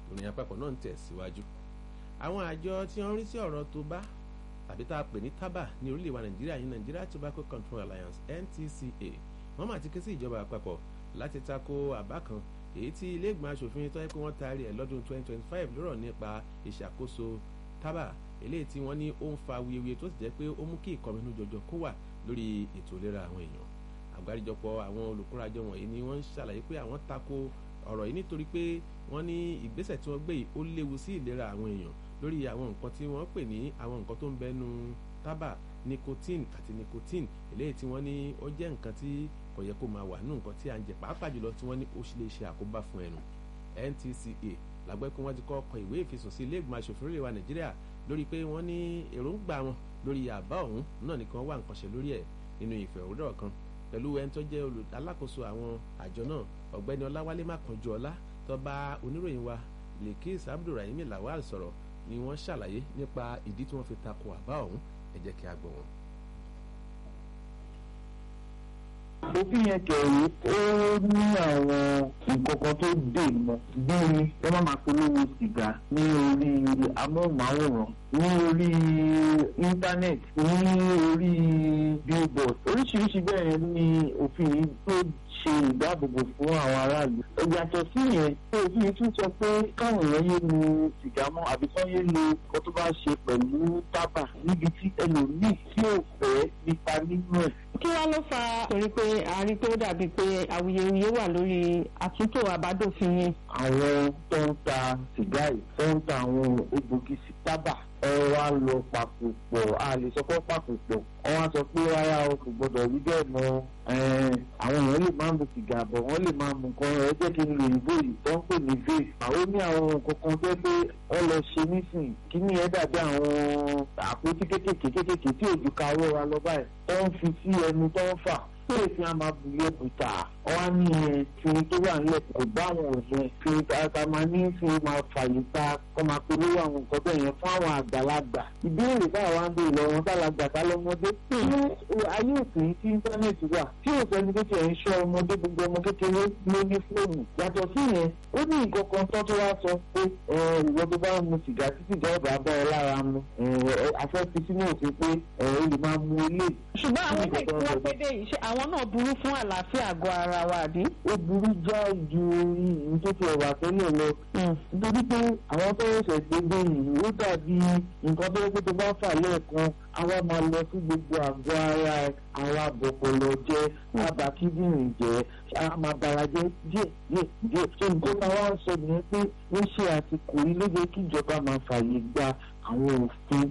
ìròyìn àpapọ̀ náà ń tẹ̀síwájú àwọn àjọ tí wọ́n ń rí sí ọ̀rọ̀ tó bá tàbí tá a pè ní tábà ní orílẹ̀ wa nàìjíríà yìí Nigeria Tobacco Control Alliance NTCA wọ́n mà ti ké sí ìjọba àpapọ̀ láti tako àbá kan èyí tí ilé ìgbìmọ̀ asòfin tó yẹ pé wọ́n taari ẹ̀ lọ́dún 2025 lọ́rọ̀ nípa ìṣàkóso tábà eléyìí tí wọ́n ní ó ń fa wuyewuye tó sì jẹ́ pé ó mú kí ìkọminú jọjọ kó wà lórí ètò ìlera àwọn èèyàn àgbáríjọpọ̀ àwọn olùkórajọ wọ̀nyí ni wọ́n ń ṣàlàyé pé àwọn tako ọ̀rọ̀ yìí nítorí pé wọ́n ní ìgbésẹ̀ tí wọ́n gbé yìí ó léwu sí ìlera àwọn èèyàn lórí àwọn nǹkan tí wọ́n pè ní àwọn nǹkan tó ń bẹnu tábà nicotine àti nicotine eléyìí tí wọ́n ní ó jẹ́ nǹkan tí kò yẹ kó máa wà nínú nǹkan tí à ń jẹ pàápàá jùlọ tí wọ́n ní ó lè ṣe àkóbá fún ẹnu NTCA làgbẹ́ pé wọ́n ti kọ́ kọ ìwé ìfisùn sí ilé ìgbìmọ̀ asòfin orílẹ̀ wa Nàìjíríà lórí pé wọ́n ní èròǹgbà wọn lórí àbá ọ̀hún náà nìkan wà nǹkan ṣe lórí ẹ̀ nínú ìfẹ̀hódọ̀ kan pẹ̀lú ẹni tó jẹ́ alákòóso àwọn àjọ náà ọ̀gbẹ́ni ọláwálé mákànjú ọlá tó bá oníròyìn wa Lekis Abdulrahim Lawal sọ̀rọ̀ ni wọ́n ṣàlàyé nípa ìdí tí wọ́n fi tako àbá ọ̀hún ẹ jẹ́ kí a gbọ́ wọn. òfin yẹn kẹ̀rí ó ní àwọn nǹkan kan tó dè mọ́ bíi ẹ má máa polówó sìgá ní orí amóhùnmáwòrán ní orí íńtánẹ́ẹ̀tì ní orí billboard oríṣiríṣi bẹ́ẹ̀ ni òfin yìí tó ṣe ìdáàbòbò fún àwọn aráàlú. ìyàtọ̀ sí yẹn pé òfin yìí tún sọ pé káwọn èèyàn yé lu sìgá mọ́ àbí kán yé lu nǹkan tó bá ṣe pẹ̀lú tábà níbi tí ẹlòmíì tí ò fẹ́ nípa nínú ẹ̀ kí wá ló fa torí pé àárín tó dàbí pé awuyewuye wà lórí àtúntò àbádòfin yẹn. àwọn tó ń ta sìgá yìí tó ń ta àwọn egbògi sí tábà ẹ wá lọ papò pọ̀ a lè sọ pé papò pọ̀ wọ́n wá sọ pé rárá o kò gbọ́dọ̀ rí bẹ́ẹ̀ mọ́ àwọn èèyàn lè máa mu sìgá bọ̀ wọ́n lè máa mu nǹkan ẹ jẹ́ kí n lè ìbò yìí tó ń pè ní vape àwọn ní àwọn nǹkan kan tó pé wọ́n lọ ṣe nísìnyí kí ni ẹ dàbí àwọn àpótí kékèké kékèké tí òjò ka owó wa lọ báyìí tó ń fi sí ẹnu tó ń fà tó lè fi àmà bùyẹ bùtà wọ́n á ní ẹ fi tó wà nílẹ̀ kò bá àwọn òṣèlú fi ata máa ní fi máa fàyè ta kó máa polówó àwọn nǹkan bẹ́ẹ̀ yẹn fún àwọn àgbàlagbà ìbéèrè táwa ń béèrè lọ́wọ́ tálàgbà tálọ́mọdé ṣé ayé òsìn tí íńtánẹ́ẹ̀tì wà tí òsèǹdì tó tiẹ̀ ń ṣọ́ ọmọdé gbogbo ọmọ kékeré ló ní fóònù yàtọ̀ sí yẹn ó ní nǹkan kan tó tó wá sọ pé ìwọ tó bá ń mu sìgá títí ìjọba ọba bá ẹ lára mu afẹ́fi sínú òfin pé ó lè máa mu ilé. ṣùgbọ́n àwọn ilé tí wọ́n pé dé yìí àwọn náà burú fún àlàáfíà àgọ́ ara wa àbí. ó burú já ju ìyìn tó ti ẹ̀wà tẹ́lẹ̀ lọ. nítorí pé àwọn tó ṣẹ̀ gbé dé yìí ó dàbí nǹkan tó yẹ kó tó bá fà lẹ́ẹ̀kan àwa máa lọ sí gbogbo àgọ́ ara ẹ̀ àwa bọ̀pọ̀lọ̀ jẹ́ àbá kíndìnrín jẹ́ a máa bara jẹ́ díẹ̀ díẹ̀ díẹ̀ tó nǹkan máa wá sọ nìyẹn pé ó ṣe àsìkò yìí ló yẹ kí ìjọba máa fààyè gba àwọn òfin